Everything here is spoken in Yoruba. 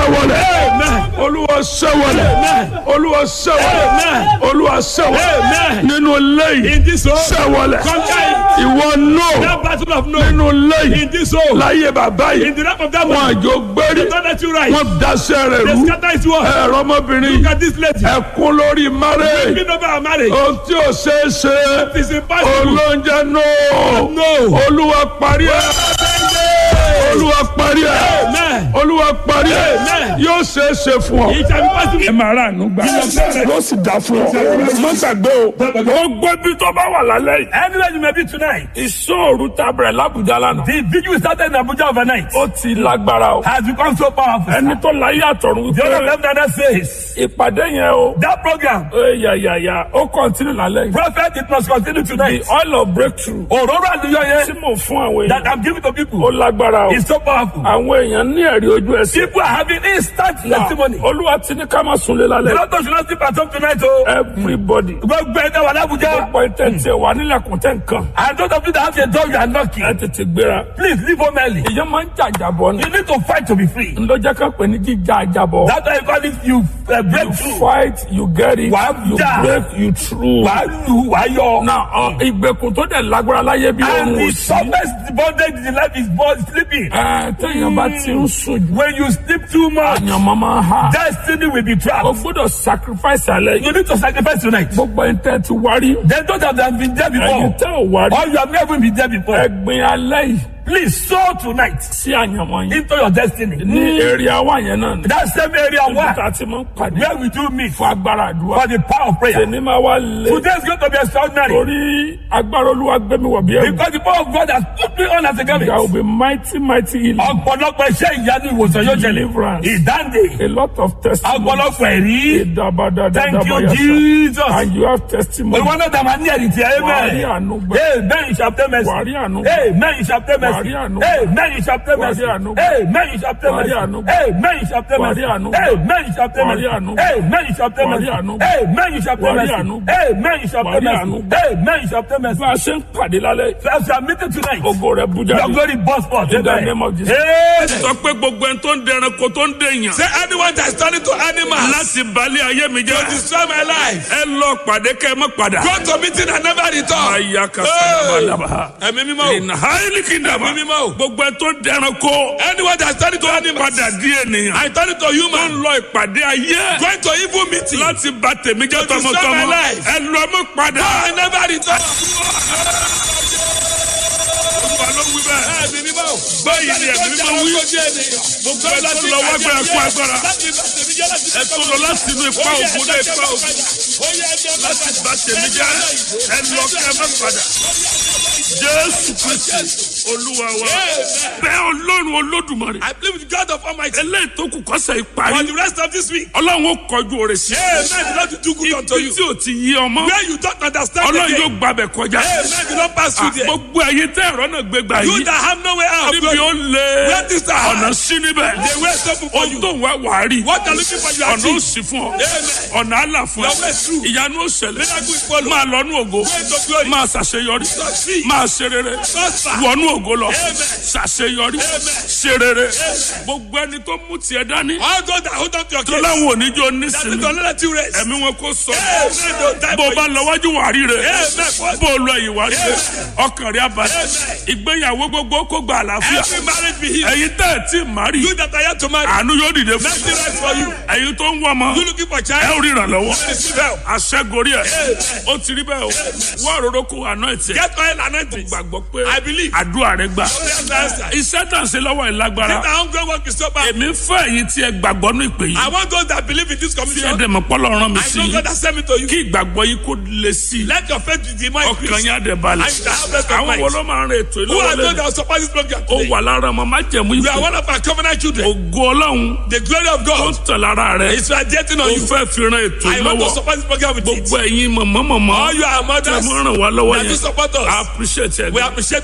sẹ́wọ̀lẹ̀ olúwa sẹ́wọ̀lẹ̀ olúwa sẹ́wọ̀lẹ̀ olúwa sẹ́wọ̀lẹ̀ nínú lẹ́yìn In this home, sẹ́wọ̀lẹ̀ conquer ìwọ náà that battle of no. nínú lẹ́yìn In this home, láyé bàbá in yìí the lap of that wọn man, àjò gbérí they don't let you rise. wọn daṣẹ́ rẹ̀ They rú scatter his word. ẹ̀rọ ọmọbìnrin Look at this lady. ẹ̀kún lórí márẹ̀ Speaking over our marriage. ohun tí ò ṣeé ṣe It's impossible. olóúnjẹ náà No. olúwa parí ẹ̀ olúwa parí ẹ̀ Amen. olúwa parí ẹ̀ Amen. yóò ṣeé ṣe fún ọ. It shall be possible. ẹ máa rà àánú gbà yóò sì dá fún ọ má gbàgbé o ó gbé bí tó bá wà lálẹ́ yìí. Anywhere you may be tonight, ìṣòro tábìlẹ̀ làbújá lánàá. the vigil we started in Abuja overnight ó ti lágbára o. has become so powerful. ẹni tó láyé àtọ̀run The other wípé left hand says, ìpàdé yẹn o. that program, yàyàyà ó kọ́ntínú lálẹ́ yìí. prophet, it must continue the tonight. oil of breakthrough Òróró àlùyọ tí yẹn mo fún àwọn that èèyàn I'm giving to ó people lágbára o. is so powerful. àwọn èèyàn ní ẹ̀rí ojú ẹsẹ̀. People are having instant testimony. olúwa ti ní ká má sunlé The lálẹ́. Lord should not sleep at home tonight, oh. everybody. Gbogbo ẹ̀dá wà lábújá. gbogbo ìtẹ̀tẹ̀ wà nílẹ̀kùn tẹ̀ nǹkan. And those of you that have a dog you are lucky. ẹ tètè gbéra. Please leave home early. èèyàn máa ń jàjàbọ̀ ni. You need to fight to be free. ńlọjọ́ kan pè ní jíjà àjàbọ̀. That's why I call it you uh, break you through. fight you get it Wàá you jà. break you through. Wàá lù wàá yọ. na ọ, ìgbèkùn tó dẹ̀ lágbára láyé bí And ohun the òsì. toughest bondage in life is born sleeping. ẹ téèyàn bá ti ń sùn jù. When you sleep too much, àyàn máa máa ha. destiny will be o trapped. gbọ́dọ̀ sacrifice alẹ́ yìí. You need to sacrifice tonight. gbogbo ẹni tẹ́ ti wárí. Then those that have been there ẹni before, tẹ́ ò wárí. or you have never been there before, ẹgbin alẹ́ yìí please sow tonight sí àyànmọ́ yìí. into your destiny. ní èrè àwa yẹn náà ni. That same area níbi tá where, a ti máa ń pàdé. where we do meet fún agbára àdúrà. for the power of prayer. tèmi máa wá lé. Today is going to be extraordinary torí agbára olúwa gbé mi wọ̀ bí ẹrù. because the power of God has put me on as a there will garment. be mighty mighty healing. Ọ̀pọ̀lọpọ̀ iṣẹ́ ìyanu ìwòsàn yóò ṣẹlẹ̀. deliverance. Ìdáǹdè. a lot of testimony. Ọ̀pọ̀lọpọ̀ ẹ̀rí. Thank you, Ìdàbàdàdàbàyàsà. Jesus. and you have testimony. Olúwa náà dàmà ní ẹ̀rí tí ẹ wàá rí mẹ́. àánú gbà. Amen you shall pay mercy. wàá rí àánú gbà. Amen you shall pay mercy. Wàá rí àánú. Amen you shall pay mercy. Wàá rí àánú. Amen you shall pay Wàá rí mercy. àánú. Amen you shall pay Wàá mercy. rí àánú. Amen you shall pay Wàá mercy. rí àánú. Amen you shall pay Wàá rí mercy. àánú. Amen you shall pay Wàá rí mercy. àánú. Amen you shall Wàá pay rí mercy. àánú. Amen you shall pay mercy. bá a ṣe ń pàdé lálẹ́ yìí. So as you are meeting tonight, ògo rẹ̀ bú your jáde. glory burst forth. In the Amen. name of Jesus. Amen. sọ pé gbogbo ẹni tó ń dẹranko tó ń dèèyàn. Say anyone that is turning to animals láti balẹ̀ ayé mi jẹ́. to destroy my life. ẹ lọ pàdé kẹ́ ẹ mọ́ padà. Go to meeting and never return. Aya ka sábàdàbà. Ẹ̀mí mímọ́ o. Ìnà háìlì kìndàbà. Ẹ̀mí mímọ́ o. Gbogbo ẹ tó dẹranko. Anyone that is turning to animals. Padà di ènìyàn. I turn to Tó ń human. lọ ìpàdé ayé. Going to evil meeting. Láti bà tèmi jẹ́ To destroy my tọmọtọmọ. life. Ẹ lọ mọ́ padà. I never return. Olúwa ló wí bẹ́ẹ̀. Ẹ̀mí mímọ́ o. Báyìí ni ẹ̀mí mímọ́ wí. Gbogbo ẹ tó lọ wá gbé ẹkún agbára. Ẹ tó lọ láti inú ipa ògùn dé ipa ògùn. Láti bà tèmi jẹ́. Ẹ lọ kẹ́ ẹ mọ́ padà. Jésù Kristi Olúwa wa. Bẹ́ẹ̀ Ọlọ́run Olódùmarè. I believe with God of Almighty. Eléyìí tó kù kọ́sẹ̀ For ìparí. the rest of this week. Ọlọ́run ó kọjú òrè sí. Amen. The Lord will do good unto Ibi you. tí ò ti yí ọmọ. Where you don't understand Ọlọ́run again. yóò gbàbẹ̀ kọjá. Amen. The Lord pass through there. Gbogbo ẹ̀yin tẹ́ ẹ̀rọ náà gbé gbà You yìí. that have no way out. Níbi ó lé Where this are hard. ọ̀nà sí níbẹ̀. The way is open for Ohun you. tó ń wá wàá rí. What are looking for you Ọ̀nà ó achieve. sì fún ọ. Amen. Ọ̀nà àlà fún Your way ẹ. is through. Ìyanu ó ṣẹlẹ̀. Miracle is follow. Máa lọ́nú ògo. Way to glory. Máa ṣàṣeyọrí. Succeed. Máa ṣe rere. Prosper. Wọnú ògo lọ. Amen. Ṣàṣeyọrí. Ṣe rere. Gbogbo ẹni tó mú tiẹ̀ dání. All those that hold on to your Tó case. láwọn oníjó That is nísìnyí. don't let you rest. Ẹ̀mí wọn kò sọ. Amen. Don't die Bó o for bá you. lọ wájú wàá rí rẹ̀. Amen. Bó o lọ ìwà rí rẹ̀. Ọkàn rẹ̀ abalẹ̀. Ìgbéyàwó gbogbo kó gba àlàáfíà. Every marriage be healed. Ẹ̀yin tẹ́ ẹ̀ tí ì má rí. You that are yet to marry. Àánú yóò dìde fún. Mercy rise for you. Ẹ̀yin tó ń wọ́ ọmọ. You looking for Ẹ child. ò rí ìrànlọ́wọ́. Receive help. Aṣẹ́gorí ẹ̀. Ó ti rí bẹ́ẹ̀ o. Wọ́n àròrò kó àná ẹ̀ tiẹ̀. Get oil and anointing. Gbàgbọ́ pé I believe. àdúrà rẹ̀ gbà. Prayers are answered. Iṣẹ́ tà ń ṣe lọ́wọ́ ìlágbára. That hungry work is so bad. Èmi ń fẹ́ ẹ̀yin tí ẹ gbàgbọ́ ní ìpè yìí. I want those that believe in this Tí ẹ commission. dẹ̀ mọ̀ pọ́lọ́ rán mi I sí know i. God has sent me to you. Kí ìgbàgbọ́ yìí kó le sí i. Let your faith be more Ọkàn increased. yín á dẹ̀ balẹ̀. I shall have rest of Àwọn mind. wo ló máa ń rin ètò Who are ìlọ́wọ́ those lẹ́nu? that will support this program Ó today? wà lára ọmọ májẹ̀mú You are ìpè. one of our covenant children. Ògo Ọlọ́run The glory of tó God ń tẹ̀ lára rẹ̀. is radiating Ó on you. fẹ́ fi ran ètò I want to ìlọ́wọ́. support this program with it. Gbogbo ẹ̀yin mọ̀mọ́ mọ̀mọ́. All you are Tẹ̀ mothers mọ́ ràn wá lọ́wọ́ that do yẹn. support I us. appreciate ẹ̀ We gan. appreciate